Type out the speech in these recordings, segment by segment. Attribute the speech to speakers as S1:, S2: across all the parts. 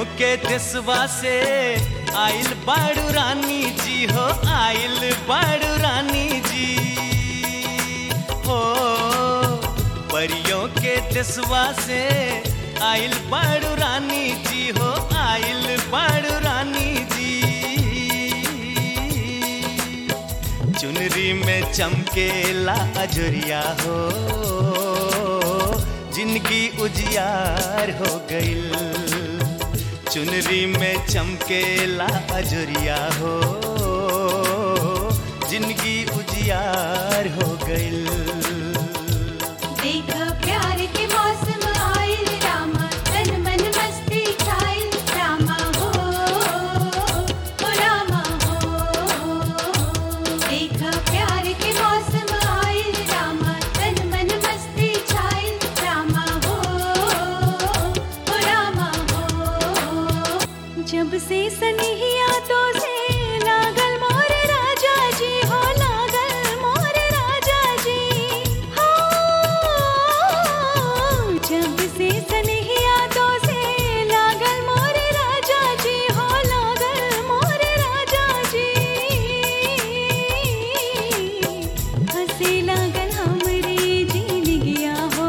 S1: के देशवा से आइल बाड़ू रानी जी हो आइल बाड़ू रानी जी हो परियों के देशवा से आइल बाड़ू रानी जी हो आइल बाड़ू रानी जी चुनरी में चमकेला अजरिया हो जिंदगी उजियार हो गईल चुनरी में चमकेला अजरिया हो जिंदगी उजियार हो गईल
S2: देख प्यार के मौसम आइल रामा तन मन मस्ती छाइल रामा हो ओ रामा हो देख प्यार के मौसम आइल रामा तन मन मस्ती छाइल रामा हो ओ रामा हो जब से सनहिया तो से लागल मोर राजा जी हो लागल मोर राजा जी हो जब से सनहिया तो से लागल मोर राजा जी हो लागल मोर राजा जी हंसे लागल हमरे जीन गया हो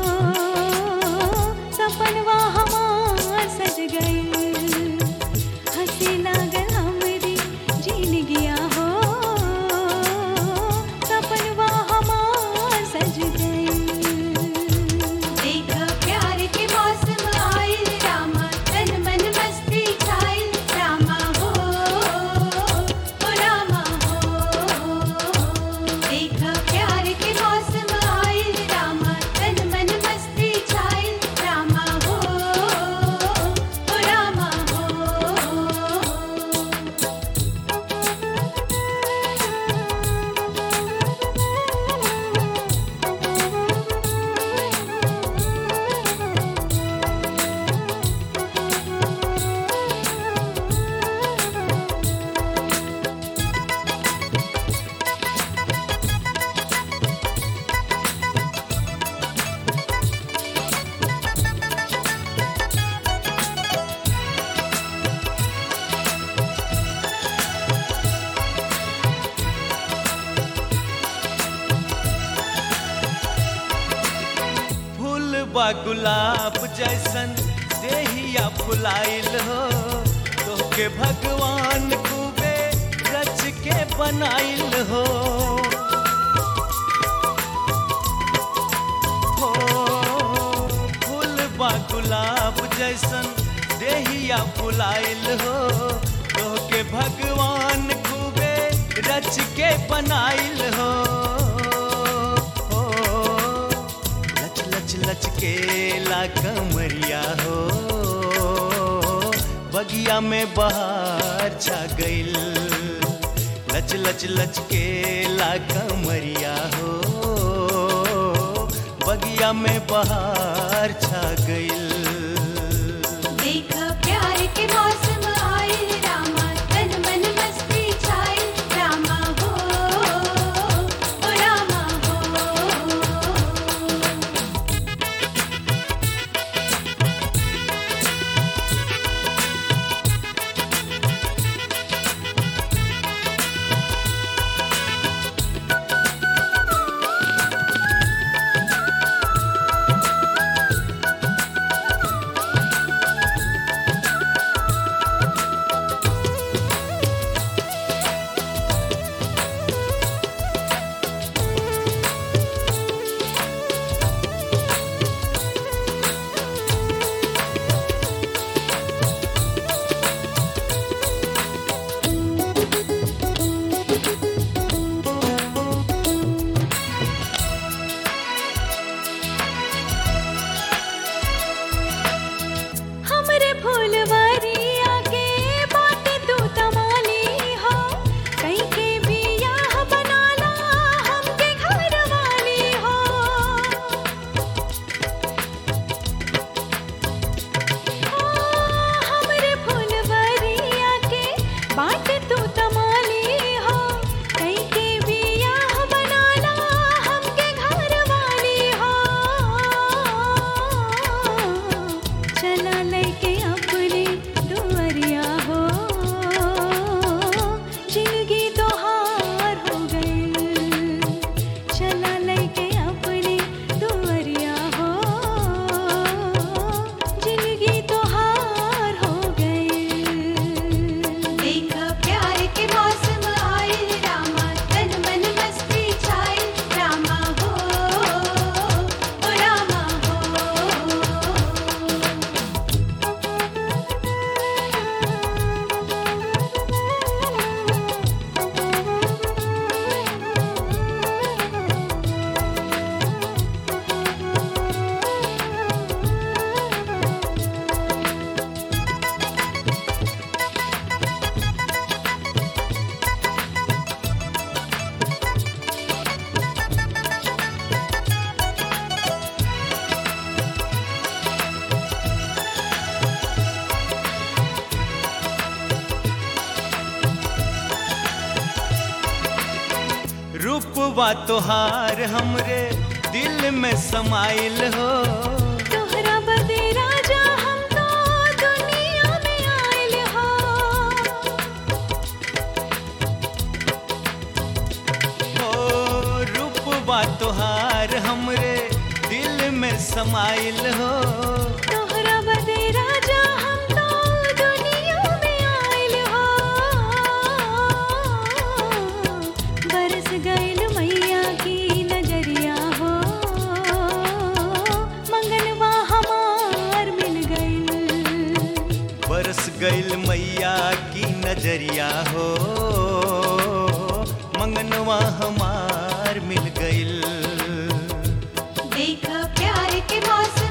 S2: सपनवा हमार सज गए हंसे लागल हमरे जीन गया हो सपनवा हमार सज गए देख प्यार के मौसम आइल रामा तन मन मस्ती छाइल रामा हो ओ रामा हो देख प्यार के मौसम आइल रामा तन मन मस्ती छाइल रामा हो ओ रामा हो
S1: फूल बा गुलाब जैसन देहिया फुलाइल हो तोहके भगवान खूबे रच के बनाइल हो हो फूल बा गुलाब जैसन देहिया फुलाइल हो तोहके भगवान खूबे रच के बनाइल हो हो लच लच लच के ला कमरिया हो बगिया में बहार छा गईल लच लच लच के ला कमरिया हो बगिया में बहार छा गईल
S2: देख प्यार के मौसम आइल रामा तन मन मस्ती छाइल रामा हो ओ रामा हो
S1: हो बा तोहार हमरे दिल में समाइल हो
S2: तोहरा बदे राजा हम तो दुनिया में आइल हो
S1: ओ रूप बा तोहार हमरे दिल में समाइल हो
S2: तोहरा बदे राजा हम तो दुनिया में आइल हो बरस गइल मैया की नजरिया हो मंगलवा हमार मिल गइल
S1: बरस गइल मैया की नजरिया हो मंगनवा हमार मिल गइल
S2: देख प्यार के मौसम